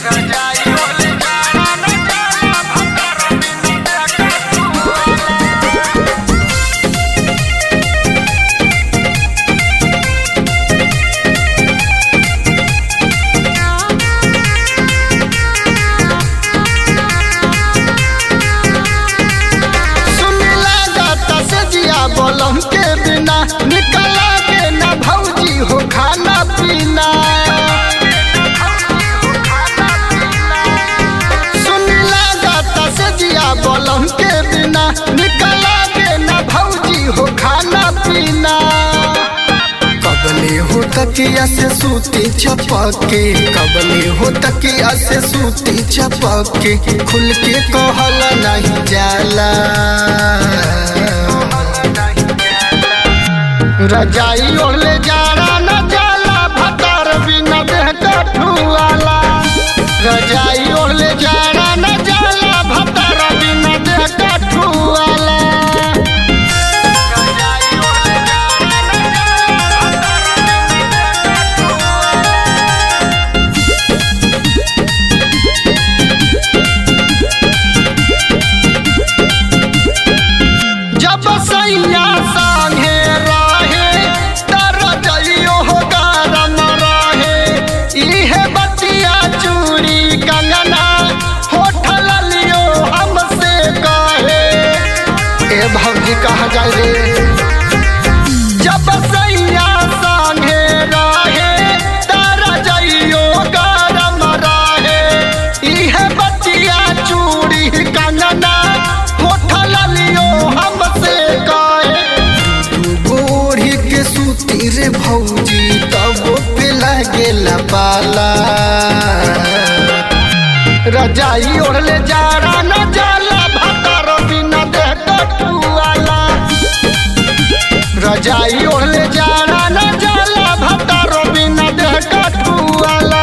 सुनिला जाता से जिया बोलम के बिना निकला के ना भौजी हो खाना पीना सुनिला जाता से जिया बोलम के बिना निकला के ना भौजी हो खाना पीना कबले हो तकिया से सूती चपके कबले हो तकिया से सूती चपके खुल के कहल नहीं जाला रजाई ओढ़ले जाड़ा न जाला भतार बिना देह कठुआला रजाई ओढ़ले जाड़ा न जाला भतार बिना देह कठुआला जब सैया संगे रहे तर जइयो हो गरम रहे इहे बतिया चूड़ी कंगना होठल लियो हमसे कहे ए भौजी कहा जाए रे जब सैया संगे रहे तर जइयो गरम रहे इहे बतिया चूड़ी कंगना होठल लियो हमसे कहे गोढ़ी के सूती रे भौजी तब पे लगेला पाला रजाई ओढ़ले जाड़ा न जाला भतर बिना देह कटुआला रजाई ओढ़ले जाड़ा न जाला भतर बिना देह कटुआला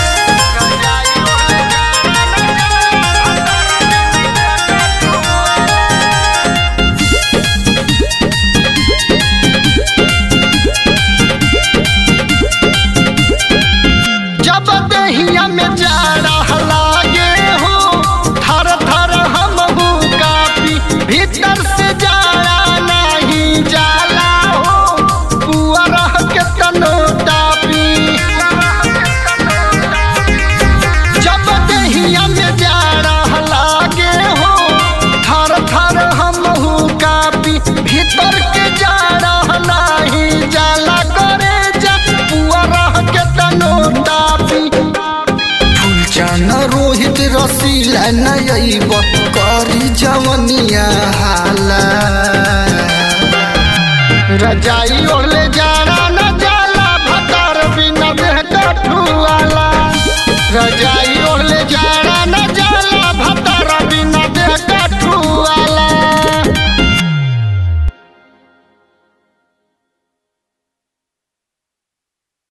जब दहिया में जाड़ा लागे हो थर थर हम कापी भीतर से जाड़ा नहीं जाला हो पुअर के तनो तापी जब दहिया में जाड़ा लागे हो थर थर हम कापी भीतर के जाड़ा नहीं जाला करे जा पुअर के तनो तापी फूलचन रोहित रसीला नयब करी जवनिया हाला रजाई